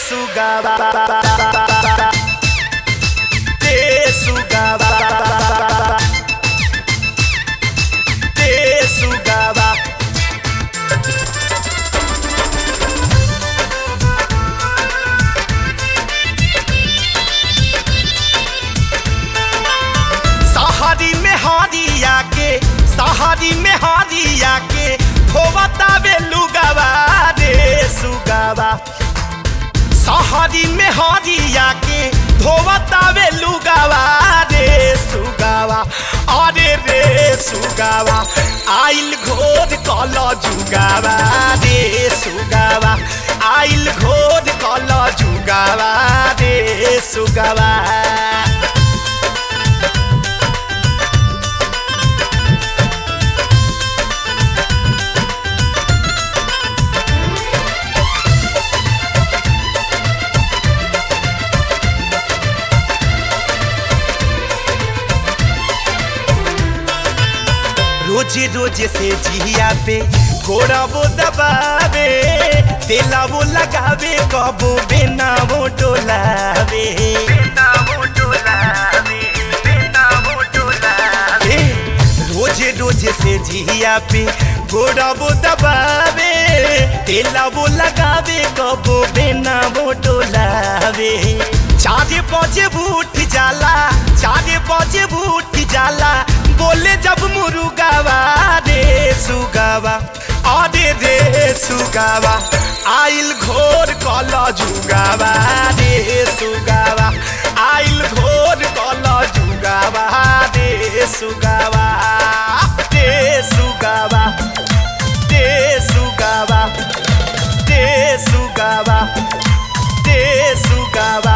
sugaba te sugaba te sugaba सहारी में हारिया के सहारी में हारिया के धोवता बेलुगावा रे सुगावा सहारी में हारिया के धोवता बेलुगावा रे सुगावा अरे रे सुगावा आइल घोर कल जुगावा रे सुगावा आइल घोर कल जुगावा रे सुगावा रोजे रोजे से जिया पे घोड़ा वो दबावे तेला वो लगावे कबो बेना वो डोलावे ए, रोजे रोजे से जिया पे घोड़ा वो दबावे तेला वो लगावे कबो बेना वो डोलावे चारे बजे उठ जाला चारे बजे उठ जाला बोले जब मुरुगावा रे सुगावा अरे रे सुगावा आइल घोर कल जुगावा रे सुगावा आइल घोर कल जुगावा रे सुगावा रे सुगावा रे सुगावा रे सुगावा रे सुगावा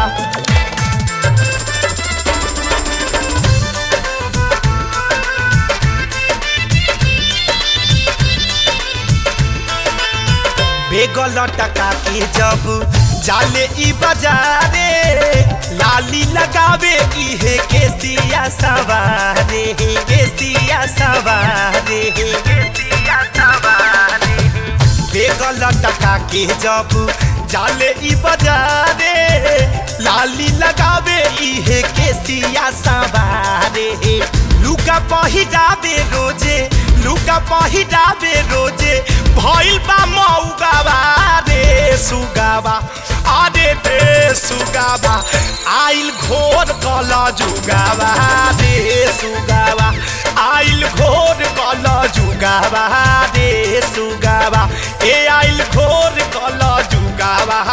बेगल टका के जब जाले ई बाजारे लाली लगावे इहे केसिया सवारे केसिया सवारे बेगल टका के जब जाले ई बाजारे लाली लगावे इहे केसिया सवारे लुका पहिरावे रोजे लुका पहिरावे रोजे भइल बा मौगावा रे सुगावा अरे रे सुगावा आइल घोर कल जुगावा रे सुगावा आइल घोर कल जुगावा रे सुगावा ए आइल घोर कल जुगावा